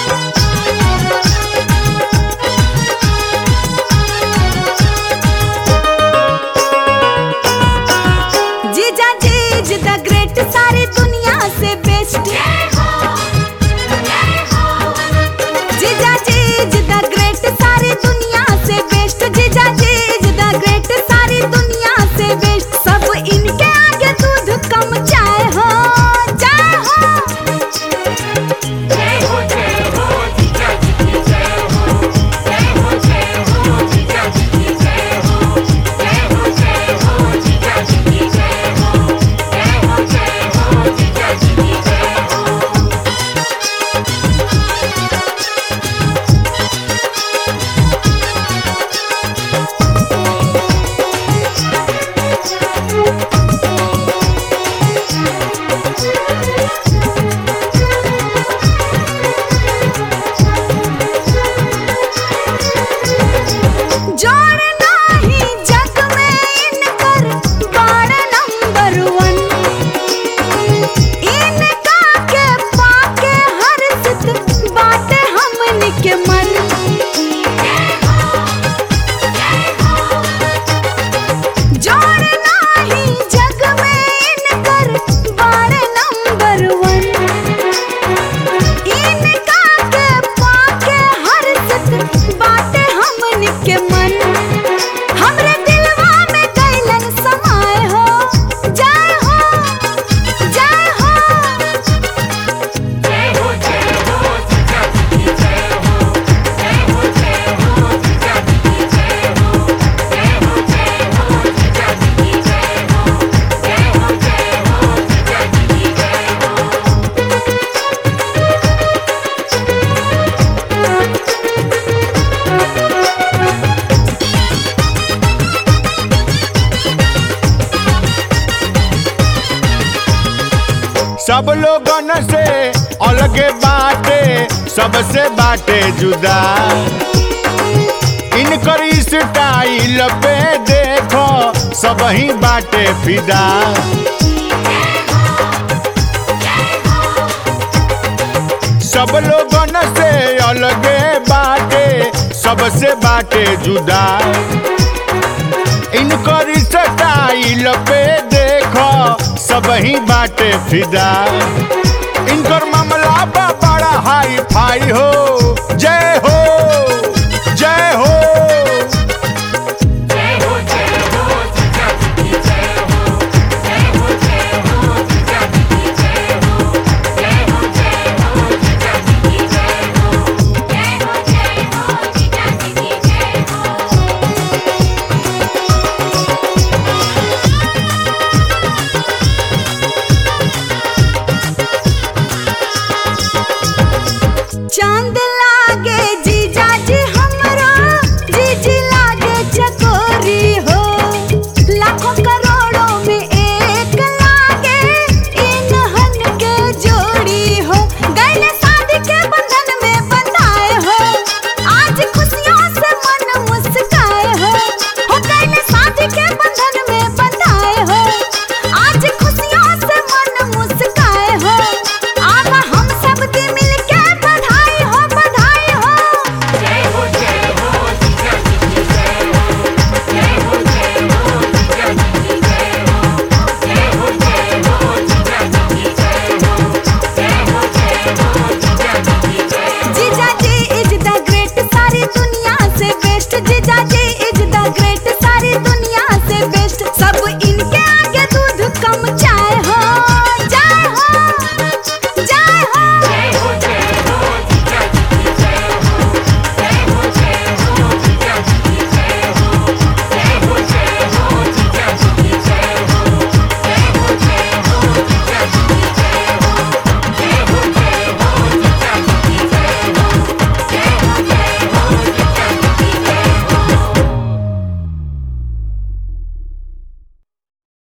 जीजा जीज द ग्रेट सारी दुनिया से बेस्ट जीजा जीज द ग्रेट सारी दुनिया से बेस्ट जीजा जीज द ग्रेट सारी दुनिया से बेस्ट सब इनके आगे दूध कम चाय हो चाय हो जोड़ नाही जग में इनकर बाड़ नंबर वन इनका के पाके हर सित बाटे हमन के मन जोड़ नाही जग में इनकर बाड़ नंबर वन इनका के पाके हर सित बाटे हमन के मन हमरे दिलवा में कैलन समाय हो जय हो जय हो सब लोगन से अलगे बाटे सबसे बाटे जुदा इनकर स्टाइल पे देखो सब ही बाटे फिदा सब लोगन से अलगे बाटे सबसे बाटे जुदा इनकर स्टाइल पे देखो सब ही बाटे फिदा इनकर मामला बा बड़ा हाई फाई हो जय हो जय हो चांद